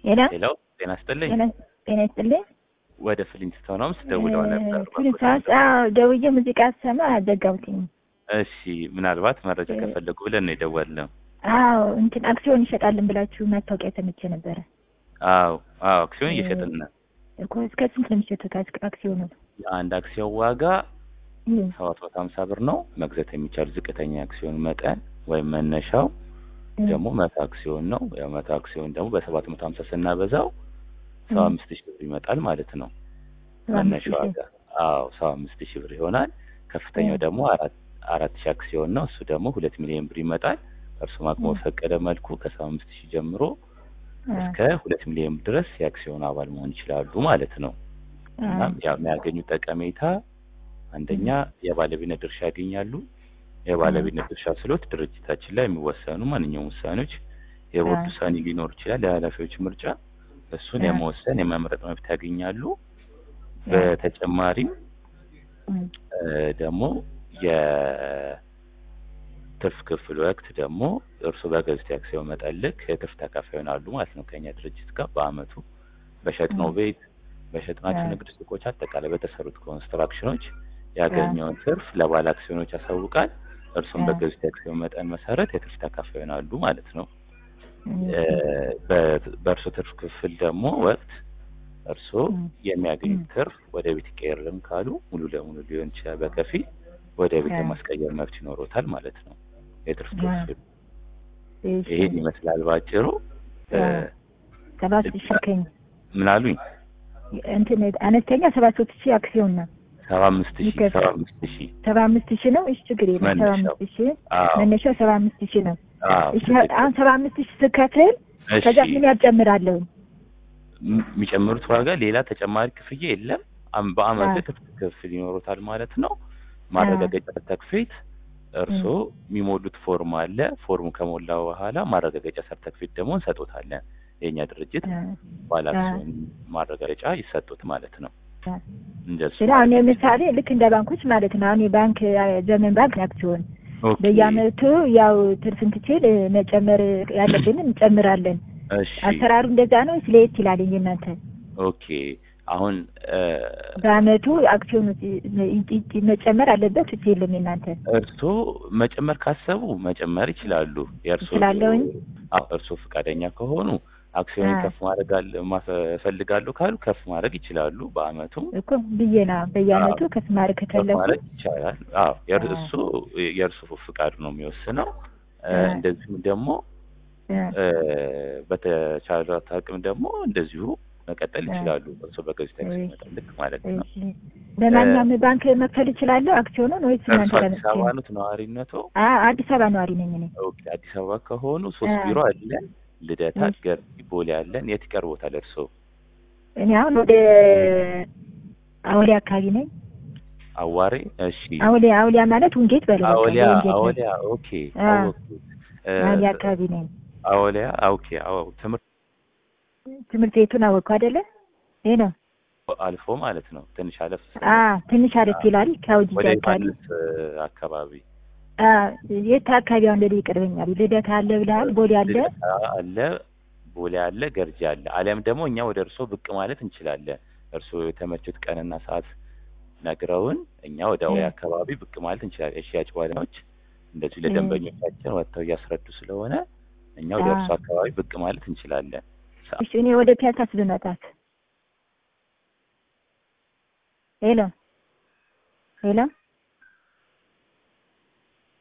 ሄሎ ሄሎ ጤና ይስጥልኝ። ጤና ጤና ይስጥልኝ። ወደ ፍሊንስቶን ሆምስ ደውለው ነበር። ፍልሳስ ደውዬ ሙዚቃ ስሰማ ዘጋሁትኝ። እሺ ምናልባት መረጃ ከፈለጉ ብለን ነው የደወልነው። አዎ እንትን አክሲዮን ይሸጣልን ብላችሁ ማስታወቂያ ሰምቼ ነበረ አዎ አዎ አክሲዮን እየሸጥን ነው። እኮ እስከ ስንት ነው የሚሸጡት አክ- አክሲዮኑ? የአንድ አክሲዮን ዋጋ ይህ ሰባት መቶ ሀምሳ ብር ነው። መግዛት የሚቻል ዝቅተኛ አክሲዮን መጠን ወይም መነሻው ደግሞ መቶ አክሲዮን ነው። ያው መቶ አክሲዮን ደግሞ በሰባት መቶ ሀምሳ ስናበዛው ሰባ አምስት ሺህ ብር ይመጣል ማለት ነው። መነሻ ዋጋ አዎ ሰባ አምስት ሺህ ብር ይሆናል። ከፍተኛው ደግሞ አራት አራት ሺህ አክሲዮን ነው። እሱ ደግሞ ሁለት ሚሊዮን ብር ይመጣል። እርሱም አቅሞ በፈቀደ መልኩ ከሰባ አምስት ሺህ ጀምሮ እስከ ሁለት ሚሊዮን ብር ድረስ የአክሲዮን አባል መሆን ይችላሉ ማለት ነው። እናም ያው የሚያገኙት ጠቀሜታ አንደኛ የባለቤትነት ድርሻ ያገኛሉ። የባለቤትነት ድርሻ ስሎት ድርጅታችን ላይ የሚወሰኑ ማንኛውም ውሳኔዎች የቦርድ ውሳኔ ሊኖር ይችላል። የኃላፊዎች ምርጫ እሱን የመወሰን የመምረጥ መብት ያገኛሉ። በተጨማሪም እ ደግሞ የትርፍ ክፍል ወቅት ደግሞ እርሱ በገዙት የአክሲዮን መጠን ልክ የትርፍ ተካፋይ ይሆናሉ ማለት ነው። ከኛ ድርጅት ጋር በአመቱ በሸጥነው ቤት በሸጥናቸው ንግድ ሱቆች፣ አጠቃላይ በተሰሩት ኮንስትራክሽኖች ያገኘውን ትርፍ ለባለ አክሲዮኖች ያሳውቃል። እርሱም በገዙት የአክሲዮን መጠን መሰረት የትርፍ ተካፋይ ይሆናሉ ማለት ነው። እ በ- በእርሶ ትርፍ ክፍል ደግሞ ወቅት እርስዎ የሚያገኙት ትርፍ ወደ ቤት ይቀየርልም ካሉ ሙሉ ለሙሉ ሊሆን ይችላል፣ በከፊል ወደ ቤት የማስቀየር መብት ይኖሮታል ማለት ነው። የትርፍ ክፍል ይሄን ይመስላል ባጭሩ። እ ሰባት ሺህ ከኝ ምን አሉኝ? እንትን አነስተኛ ሰባ ሶስት ሺህ አክሲዮን ነው። ሰባ አምስት ሺህ ይከፍ- ሰባ አምስት ሺህ ሰባ አምስት ሺህ ነው። እሺ ችግር የለም። ሰባ መነሻው። አምስት ሺህ አዎ መነሻው ሰባ አምስት ሺህ ነው። አዎ እሺ አሁን ሰባ አምስት ሺህ ስከፍል እሺ ከዛ ምን ያጨምራለሁ? ም- የሚጨምሩት ዋጋ ሌላ ተጨማሪ ክፍያ የለም። አም- በአመት አዎ። ትርፍ ክፍል ይኖሩታል ማለት ነው። ማረጋገጫ ሰርተክፌት እርስዎ የሚሞሉት ፎርም አለ። ፎርሙ ከሞላ በኋላ ማረጋገጫ ሰርተክፌት ደግሞ እንሰጦታለን። የእኛ ድርጅት ባለ አክሲዮን ማረጋገጫ ይሰጡት ማለት ነው። እንደሱ ስለ አሁን ለምሳሌ ልክ እንደ ባንኮች ማለት ነው። አሁን የባንክ ዘመን ባንክ አክሲዮን ኦኬ፣ በየአመቱ ያው ትርፍ እንትችል መጨመር ያለብንን እንጨምራለን። እሺ፣ አሰራሩ እንደዛ ነው ወይስ ለየት ይላል? እናንተ ኦኬ። አሁን እ፣ በአመቱ አክሲዮኑ ይ- ይ- መጨመር አለበት ወይስ የለም? የእናንተ እርስዎ መጨመር ካሰቡ መጨመር ይችላሉ። የእርስዎ እችላለሁኝ? አዎ፣ እርስዎ ፈቃደኛ ከሆኑ አክሲዮን አዎ። ከፍ ማድረግ አለ ማፈ- እፈልጋለሁ ካሉ ከፍ ማድረግ ይችላሉ። በአመቱ እኮ ብዬ ነው በየአመቱ ከፍ ማድረግ ከፍ ከፈለኩ ማድረግ ይቻላል። አዎ፣ የር- አዎ። እሱ የእርሱ ፍቃድ ነው የሚወስነው። እ፣ አዎ። እንደዚሁም ደግሞ እ፣ እ፣ በተቻላት አቅም ደግሞ እንደዚሁ መቀጠል ይችላሉ። እርስዎ በገዙት አክሲዮን መጠን ልክ ማለት ነው። እሺ። በማንኛውም ባንክ መክፈል እችላለሁ አክሲዮኑን ወይስ እናንተ እርስዎ ጋር አዲስ አበባ መጥቼ? ኖት ነዋሪነቶ? አ- አዲስ አበባ ነዋሪ ነኝ እኔ። ኦኬ፣ አዲስ አበባ ከሆኑ ሶስት አዎ። ቢሮ አለን። ልደታ፣ እሺ። ገርጂ፣ ቦሌ አለን። የት ይቀርቦታል እርስዎ? እኔ አሁን ወደ አውሊያ አካባቢ ነኝ። አዋሬ። እሺ፣ አውሊያ አውሊያ ማለት ውንጌት በለው በቃ አውሊያ የውንጌት ነው። አውሊያ። ኦኬ፣ አዎ። አወኩት። እ፣ አውሊያ አካባቢ ነኝ። አውሊያ። ኦኬ፣ አዎ። ትምህርት ትምህርት ቤቱን አወቅኩ አይደለ? ይሄ ነው። አልፎ ማለት ነው። ትንሽ አለፍ አ ትንሽ አለፍ ይላል ከውጅ ወደ አካባቢ። ዮሐንስ እ፣ አካባቢ አ የት አካባቢ አሁን ለዲ ይቀርበኛል? ልደታ አለ ብለሃል፣ ቦሌ አለ። ልደታ አለ፣ ቦሌ አለ፣ ገርጂ አለ። አሊያም ደግሞ እኛ ወደ እርስዎ ብቅ ማለት እንችላለን። እርስዎ የተመቹት ቀንና ሰዓት ነግረውን እኛ ወደ አውሊያ እ። አካባቢ ብቅ ማለት እንችላለን። የሽያጭ ባለሙያዎች እንደዚሁ እ። ለደንበኞቻችን ወጥተው እያስረዱ ስለሆነ እኛ ወደ አ። እርስዎ አካባቢ ብቅ ማለት እንችላለን። ሰ- እሺ እኔ ወደ ፒያሳስ ብመጣት ሄሎ ሄሎ